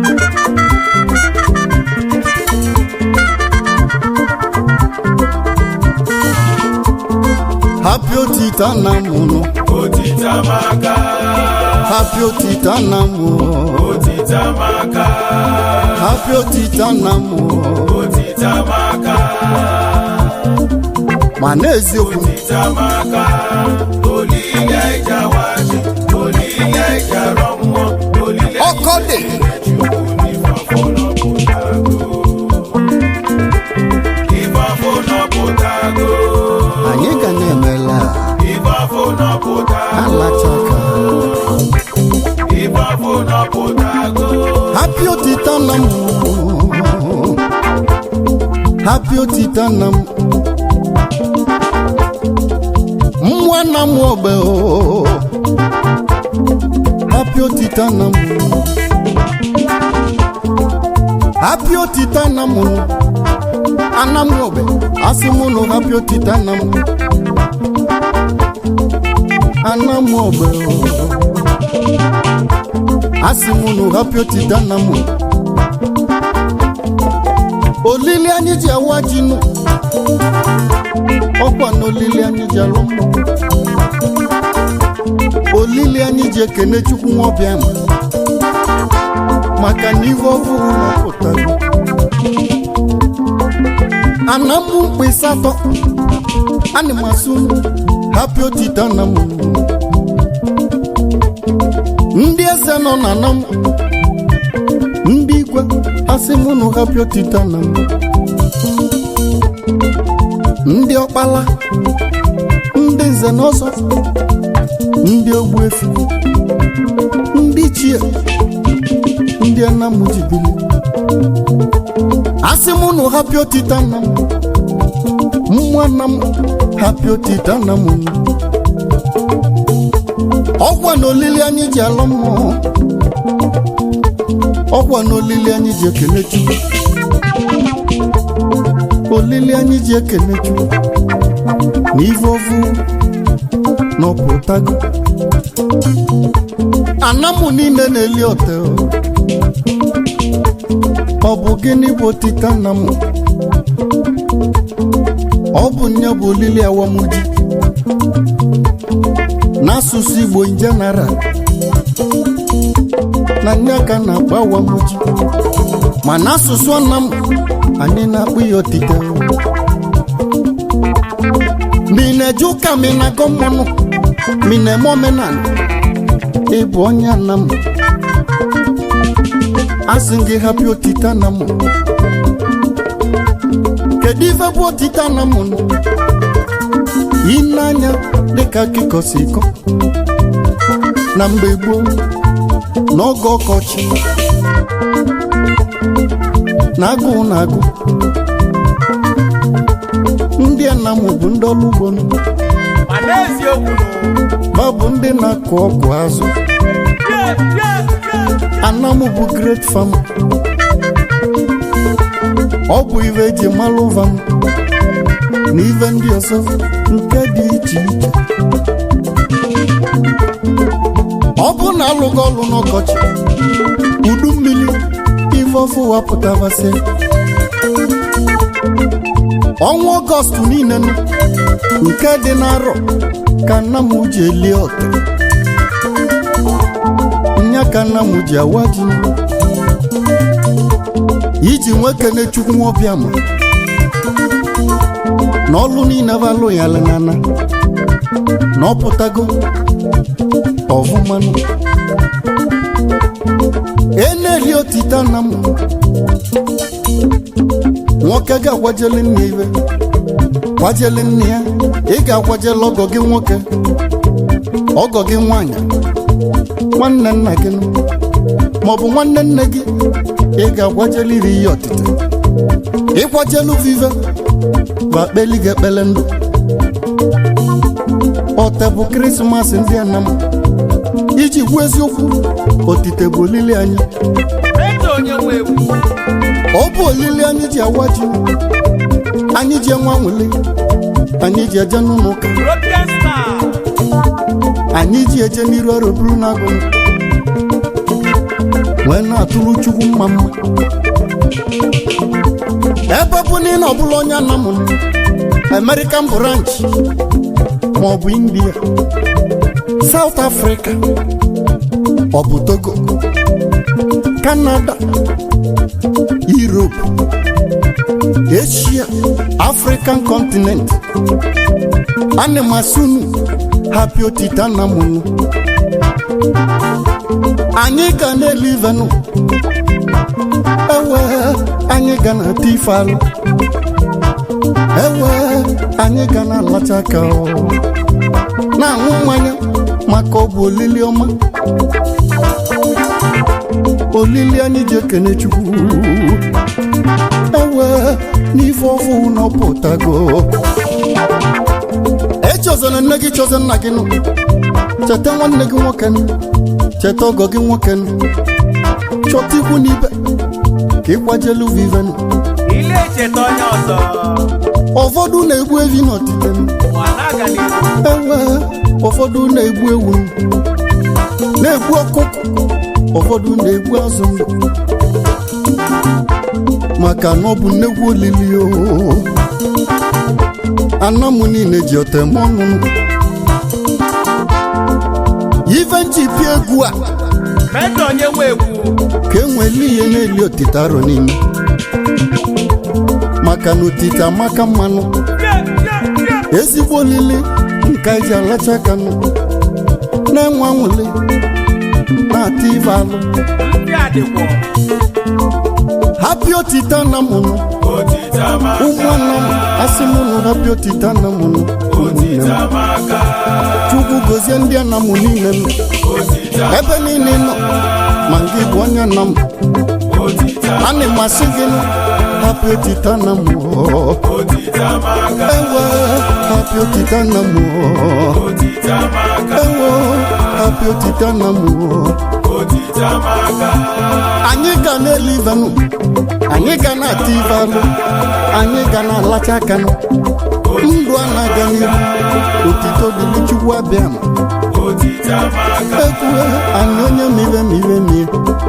happy otita nna m nụ otitamaka happy otita nna m otitamaka happy otita nna m otitamaka ma n'eziokwu otitamaka olile ịjawaji olile ịjarọ mmụọ olile ọkọ dị chukwu n'ifafọ nọpụtago ifafọ nọpụtago anyị ga na-emela ifafọ nọpụtago alachaka ifafọ nọpụtago happy otita nna m happy otita nna m nwa nna m ogbe o happy otita nna m happy otita nna m ana m ogbe asị m ụnụ happy otita nna m ana m ogbe o asị m unu hapụ otita nna m olili anyị ji awa ji nụ ọkwa na olili anyị ji alụ mmụ olili anyị ji ekene chukwu nwaọbịa ma maka na ihe ọhụrụ napụtago ana m mkpịsị atọ ana m asụ hapụ otita nna m ndị eze nọ na nam ndị igwe asị m unu hapụ otita na m ndị ọkpala ndị nze na ọzọ ndị ogbuefi ndị chie ndị anamujibili asị m unu hapụ otita na m nwa na m hapụ otita na m ọkwa na olili anyị ji alụ mmụọ ọkwa na olili anyị ji ekele chukwu olili anyị ji ekele chukwu na ife ofu n'ọpụtago anamụ niile na-eli ote o. ọ bụ gịnị bụ otita nna m ọ bụ nye bụ olili awamuji n'asụsụ igbo in general na nye aka na-akpọ awamuji ma n'asụsụ nna m anyị na-akpọ ya otite ma ị na-eje ụka ma ị na-agọ mmanụ ma ị na-eme omenala ịbụ onye nna m asị gị hapụ otite nna m kedu ife bụ otite nna m nụ ịnanya dịka akịkọ si kọ na mgbe gboo n'oge ọkọchị na agụụ na agụ ndị anam bụ ndị ọrụ ugbo nụ. ma n'eziokwu ha bụ ndị na-akụ ọgwụ azụ anam bụ great farm ọ bụ ife eji malụ vam na ife ndị ọzọ nke dị iche iche ọ bụ na alụghị ọrụ n'ọkọchị udu mmiri ife ọfụ wapụtabasị ọnwa ọgọst niile nụ, nke dị n'arọ ka nna m ji elie ọtị nya ka nna m ji awa ji iji nwekene chukwu ọbịa ma na ọlụ niile balụ ya nana na ọ pụtago ọvụmanụ eneli otita nna m nwoke ga-akwajeli nne iwe kwajeli nne ya ị ga-akwajeli ọgọ gị nwoke ọgọ gị nwanyị nwanne nna gị nụ, maọbụ nwanne nne gị ị ga-akwajeli iri ihe ọtịta ịkwajelu vive bụ akpeli gị ekpele ndụ ọte bụ krismas ndị anam iji gwa eziokwu otite bụ olili anyị eze onye nwe egwu ọ bụ olili anyị ji awa ji anyị ji enwe anwụli anyị ji eje n'ụlọ ụka European star anyị ji eje n'iru ọrụ buru n'agụ wee na-atụrụ chukwu mma mma ebe ọ bụ na ị na ọbụla onye anamụ american branch maọbụ india south africa ọ bụ togo canada europe asia african continent ana m asụnu hapi otita na mụnụ anyị ga na-elivenụ ewe anyị ga na ata ife alụ ewe anyị ga na alacha aka ọ. na-aṅụ mmanya maka ọ bụ olili ọma olili anyị ji ekene chukwu ewe n'ife ọfụ na ọpụtago echọzana nne gị chọza nna gị nụ cheta nwanne gị nwoke nụ cheta ọgọ gị nwoke nụ chọta ikwu n'ibe ka ịkwajelu vivenụ ile echeta onye ọzọ ụfọdụ na-egbu evi n'ọtite nụ ma na-aga n'ihu ewe ụfọdụ na-egbu ewu nụ na-egbu ọkụkọ ụfọdụ na-egbu azụ ndụ maka na ọ bụ nnekwu olili o ana m niile ji otem ọnụnụ ife nchipi egwu a meta onye nwe egwu ka enweli ihe na-eli otite arọ niile maka na otite amaka mmanụ ezigbo olili nke anyị ji alacha aka nụ na-enwe anwụli na-ata ife alụ ndị adịkwọ hapi otite na mụnụ ụmụnna m asị m nụ hapi otite na mụnụ ụmụnne m chukwu gozie ndị ana m niile nọ ebe niile nọ ma gị bụ onye nna m ana m asị gị nụ hapi otite na m ewe hapi otite na m ewe hapi otite na m anyị ga na-eli ivenụ anyị ga na-ata ive alụ anyị ga na-alacha aka nụ ndụ a na-aga n'ihu otito dịrị chukwu abịa ma ekwue anyị onye mire mire mie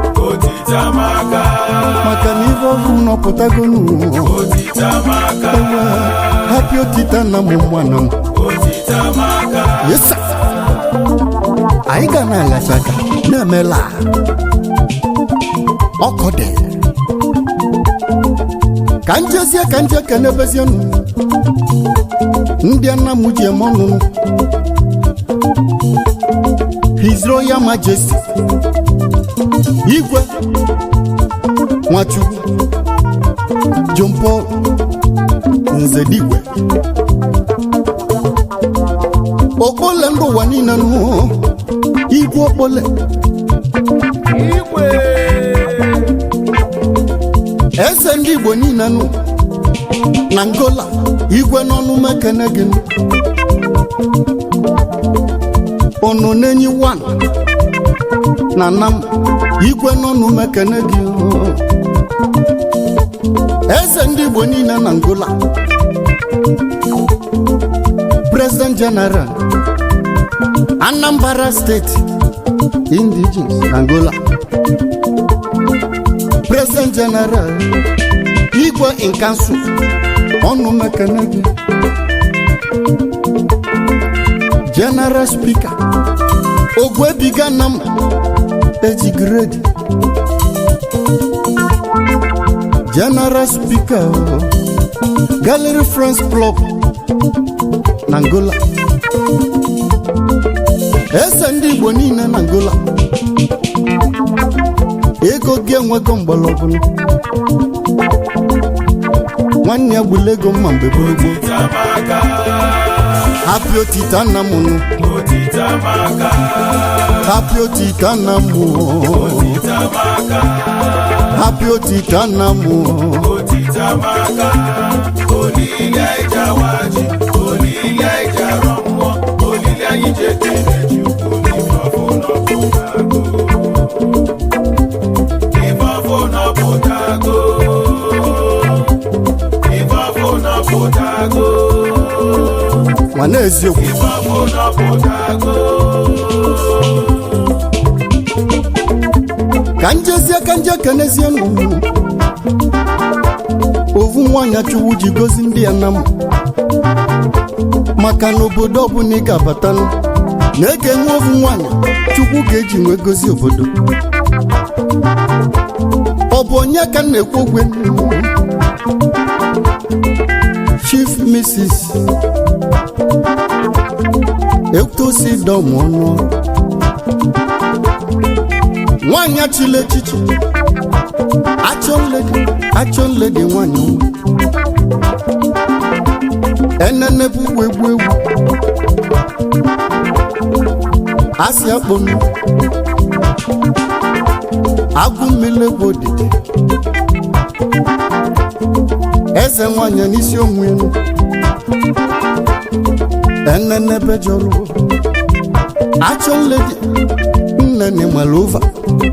maka na ive ọgwụ nọpụtago n'ụwa ewe hapi otita na mụ mmanụ m yesa anyị ga na-alacha aka na-emela ọkọ dị ka njezie ka nje kenebezie nụ ndị nna m ji eme ọnụnụ His Royal Majesty igwe nwachukwu John Paul nzedigwe okpole ndị ụwa niile nụ igwe okpole igwe eze ndị igbo niile nụ na ngola igwe n'ọnụ mekene gị nụ. unu n'enyi wan na nam igwe n'ọnụ mekene gị nụ. eze ndị igbo niile na ngola president general anambra steeti indigens na angola president general igwe in council ọnụ mekene gị general speaker ogwebiga na m eji grade general speaker gallery friends club na angola eze ndị igbo niile na angola ego gị enwego mgbọrọgwụ nwanne ya gbula ego mma mgbe gburugburu hapi otita nna m nụ hapi otita nna m hapi otita nna m nwana eziokwu ka njezie ka nje kenezie n'ugwu ovu nwaanyị chukwu ji gozi ndị ya na m maka na obodo ọbụla ị ga-abatanụ na ege nwe ovu nwaanyị chukwu ga-eji nwee gozi obodo ọ bụ onye ka m na-ekwu okwe chief mrs ektosi dọm ọnụ nwaanyị achịla echichi achọnledi achọnledi nwaanyị ọma enene bụ ugbo egbu egwu asị akpọnụ agụ mmiri egwu odide eze nwanyị n'isi onwe elu enene bejọrụ achọ nledi nnene malova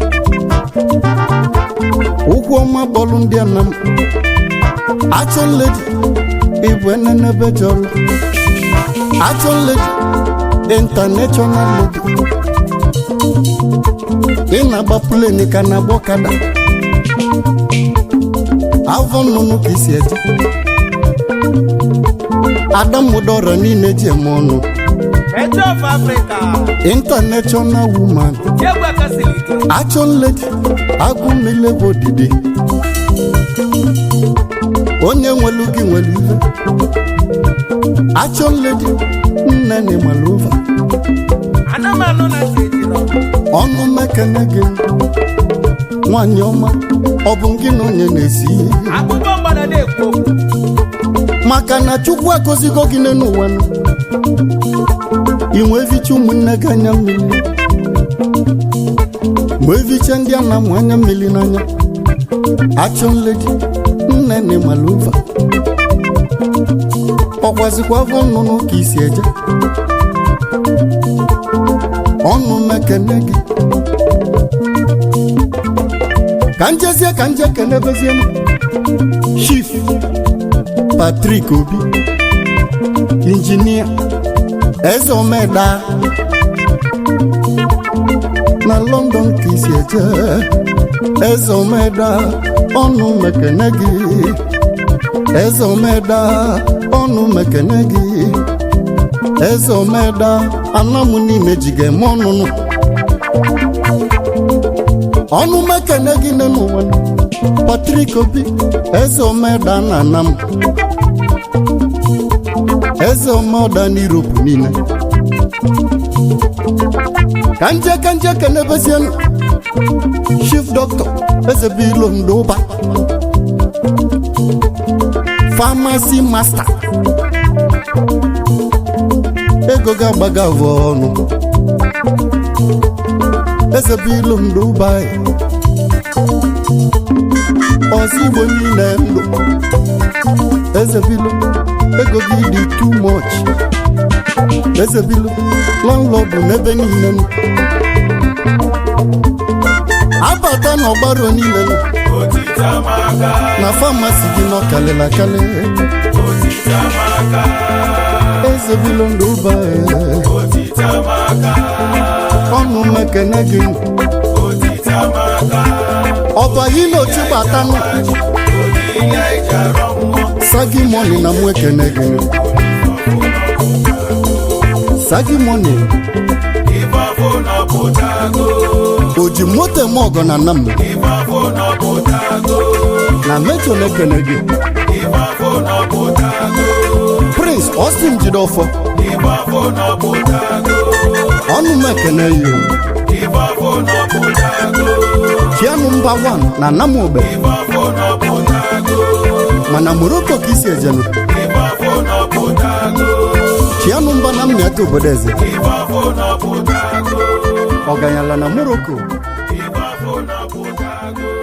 ụkwụ ọma bọọlụ ndị anam achọ nledi ịbụ enene bejọrụ achọ nledi intanashọnal ledi ị na-agba pleni ka na-agba ọkada avọ nnụnụ ka isi eje adamụdọrọ niile ji eme ọnụ Metro of Africa. international woman Jegwe Kasilike. achọn ledi agụ mmilego didi onye nwelu gị nwere ife achọn ledi nne na malova Anụmanụ na ntị ejiro. ọnụ mekene gị nwanyị ọma ọ bụ gị na onye na-esi ihe Akụkọ mgbada na-ekwu okwu. maka na chukwu akụzigo gị n'ụwa nụ inwe evicha ụmụnne gị anya mmiri ma evicha ndị a na-amụ anya mmiri n'anya achọ nledi nne na malova ọkwazikwa afọ nnụnụ ka isi eje ọnụ mekene gị ka njezie ka nje kenebezie m chief Patrick Obi injinia eze omeda na London ka isi eje eze omeda ọnụ mekene gị eze omeda ọnụ mekene gị eze omeda anamụ niile ji ga-eme ọnụnụ ọnụ mekene gị n'ụwa Patrick Obi eze omeda na anam eze ọmọda n'Europe niile ka nje ka nje kenebezienụ chief doctor eze bilo ndụba pharmacy master ego ga-agbaga avọ ọnụ eze bilo ndụba ọzọ igbo niile ndụ eze bilo ego gị dị too much eze bilo landlord n'ebe niile nọ. abata na ọgbaro niile nọ. na famasi gị nọ kalịla akali eze bilo ndụ ụba ọnụ mekene gị ọba hilo chigbatanụ sagi moni na mụ ekene gị sagi moni o ji moto eme ọgọ na nna m na mejo na-ekene gị prince austin jidofọ ọnụ m ekene ya chianụ mba 1 na namogbe mana moroko ka isi ejenu chianụ mba na mmiata obodo eze ọganyala na moroko Ife afọ na-apụtago